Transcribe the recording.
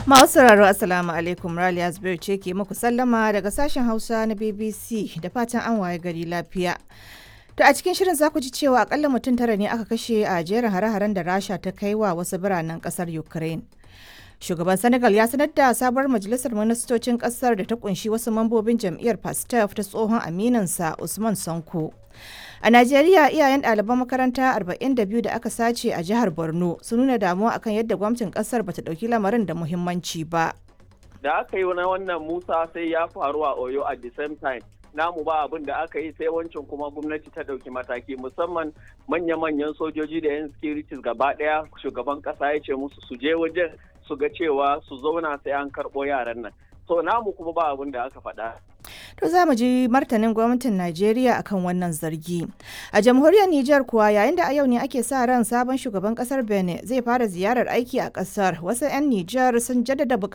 Masu sauraro Assalamu alaikum Raliya Zubairu ce ke muku sallama daga sashen Hausa na BBC da fatan an waye gari lafiya. To a cikin shirin za ku ji cewa akalla mutum tara ne aka kashe a jerin hare-haren da Rasha ta kai wa wasu biranen kasar Ukraine. Shugaban Senegal ya sanar da sabuwar majalisar ministocin kasar da ta kunshi wasu mambobin jam'iyyar Pastef ta tsohon aminansa Usman Sanko. A Najeriya iyayen ɗaliban makaranta 42 da aka sace a jihar Borno sun nuna damuwa akan yadda gwamnatin ƙasar bata ɗauki lamarin da muhimmanci ba. Da aka yi na wannan Musa sai ya faru a Oyo at the same time. Namu ba abin da aka yi sai wancan kuma gwamnati ta ɗauki mataki musamman manya-manyan sojoji da 'yan securities gaba ɗaya shugaban ƙasa ya ce musu su je wajen su ga cewa su zauna sai an karɓo yaran nan. So namu kuma ba abin da aka faɗa. To za mu ji martanin gwamnatin Najeriya akan wannan zargi. A jamhuriyar Nijar kuwa yayin da a yau ne ake sa ran sabon shugaban kasar Benin zai fara ziyarar aiki a kasar. Wasu 'yan Nijar sun jaddada